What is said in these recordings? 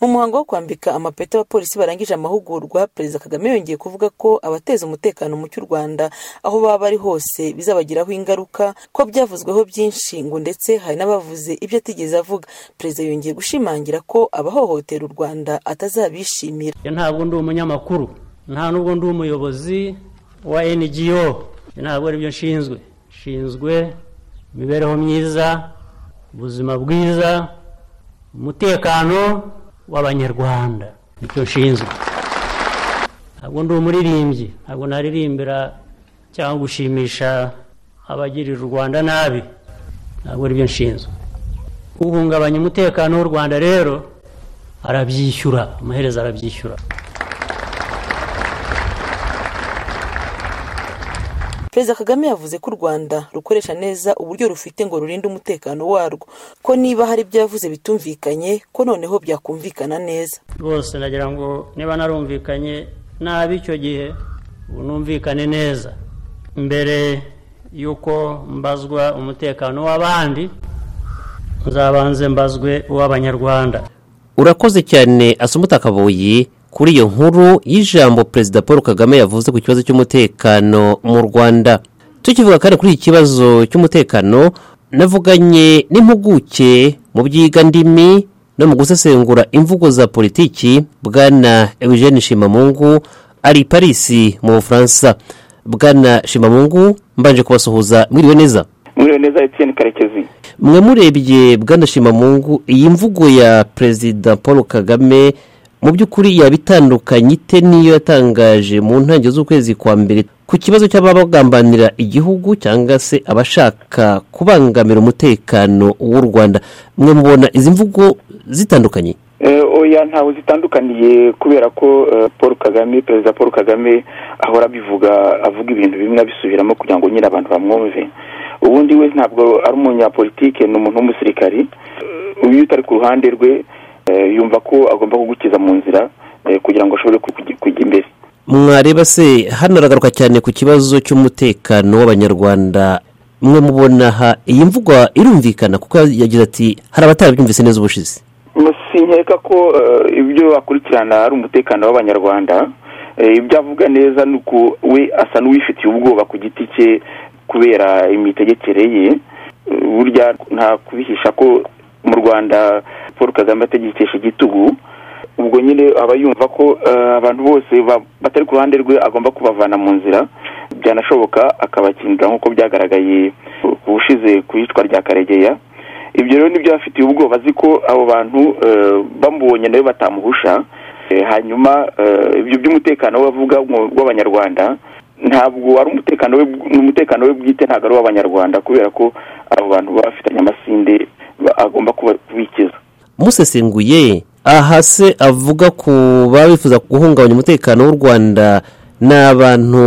Mu muhango wo kwambika amapeti abapolisi barangije amahugurwa Perezida Kagame yongeye kuvuga ko abateza umutekano mucye u Rwanda aho baba bari hose bizabagiraho ingaruka ko byavuzweho byinshi ngo ndetse hari n'abavuze ibyo atigeze avuga Perezida yongeye gushimangira ko abahohotera u Rwanda atazabishimira ntabwo ndi umunyamakuru nta nubwo ndi umuyobozi wa NGO ntabwo aribyo nshinzwe nshinzwe imibereho myiza ubuzima bwiza umutekano w'abanyarwanda nicyo nshinzwe ntabwo ndi umuririmbyi ntabwo naririmbira cyangwa gushimisha abagirira u rwanda nabi ntabwo aribyo nshinzwe uhungabanya umutekano w'u rwanda rero arabyishyura amaherezo arabyishyura Perezida Kagame yavuze ko u Rwanda rukoresha neza uburyo rufite ngo rurinde umutekano warwo ko niba hari ibyo yavuze bitumvikanye ko noneho byakumvikana neza rwose nagira ngo niba narumvikanye nabi icyo gihe ubu numvikane neza mbere y'uko mbazwa umutekano w'abandi nzabanze mbazwe uw'abanyarwanda urakoze cyane asumuta akaboyi kuri iyo nkuru y'ijambo perezida paul kagame yavuze ku kibazo cy'umutekano mu rwanda tukivuga kandi kuri iki kibazo cy'umutekano navuganye n'impuguke mu byigandimi no mu gusesengura imvugo za politiki bwana eugene shimamungu ari i parisi mu bufaransa bwana shimamungu mbanje kubasuhuza mwiriwe neza mwiriwe neza etiyeni karekezi mwe murebye bwana shimamungu iyi mvugo ya perezida paul kagame mu by'ukuri yaba itandukanye ite n'iyo yatangaje mu ntangiriro z'ukwezi kwa mbere ku kibazo cy'abagambanira igihugu cyangwa se abashaka kubangamira umutekano w'u rwanda mwe mubona izi mvugo zitandukanye oya ntawe zitandukaniye kubera ko paul kagame perezida paul kagame ahora abivuga avuga ibintu bimwe abisubiramo kugira ngo nyine abantu bamwumve ubundi we ntabwo ari umunyapolitike ni umuntu w'umusirikari uyu utari ku ruhande rwe yumva ko agomba kugukiza mu nzira kugira ngo ashobore kujya imbere mwareba se hano aragaruka cyane ku kibazo cy'umutekano w'abanyarwanda mwe mubona aha iyi mvugo irumvikana kuko yagize ati hari abatarabyumvise neza ubushize sinkeka ko ibyo akurikirana ari umutekano w'abanyarwanda ibyo avuga neza ni uko we asa n'uwifitiye ubwoba ku giti cye kubera imitegekere ye burya nta kubihisha ko mu rwanda paul kagame ategekesha igitugu ubwo nyine aba yumva ko abantu bose batari ku ruhande rwe agomba kubavana mu nzira byanashoboka akabakindura nk'uko byagaragaye ubushize ku iyicwa rya karegeya ibyo rero nibyo bafitiye ubwoba azi ko abo bantu bamubonye nawe batamuhusha hanyuma ibyo by'umutekano we avuga w'abanyarwanda ntabwo ari umutekano we umutekano we bwite ntabwo ari uw'abanyarwanda kubera ko abo bantu baba bafitanye amasinde agomba kubikiza musesenguye aha se avuga ku baba bifuza guhungabanya umutekano w'u rwanda ni abantu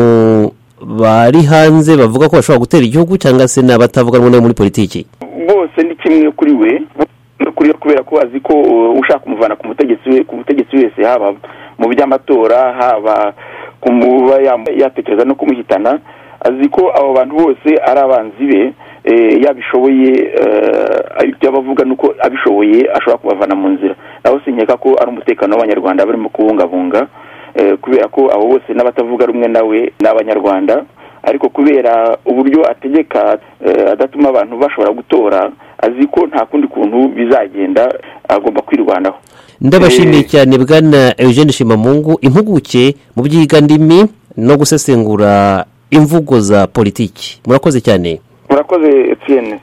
bari hanze bavuga ko bashobora gutera igihugu cyangwa se ni abatavuga rumwe muri politiki bose ni kimwe kuri we kubera ko azi ko ushaka kumuvana ku mutegetsi we ku mutegetsi wese haba mu by'amatora haba kumuba yatekereza no kumuhitana azi ko abo bantu bose ari abanzi be yabishoboye ibyo abavuga ni uko abishoboye ashobora kubavana mu nzira naho sinkeka ko ari umutekano w'abanyarwanda barimo kubungabunga kubera ko abo bose n'abatavuga rumwe nawe ni abanyarwanda ariko kubera uburyo ategeka adatuma abantu bashobora gutora azi ko nta kundi kuntu bizagenda agomba kwirwanaho ndabashimiye cyane bwana eugene shimamungu impuguke mu byigandimi no gusesengura imvugo za politiki murakoze cyane murakoze etiyene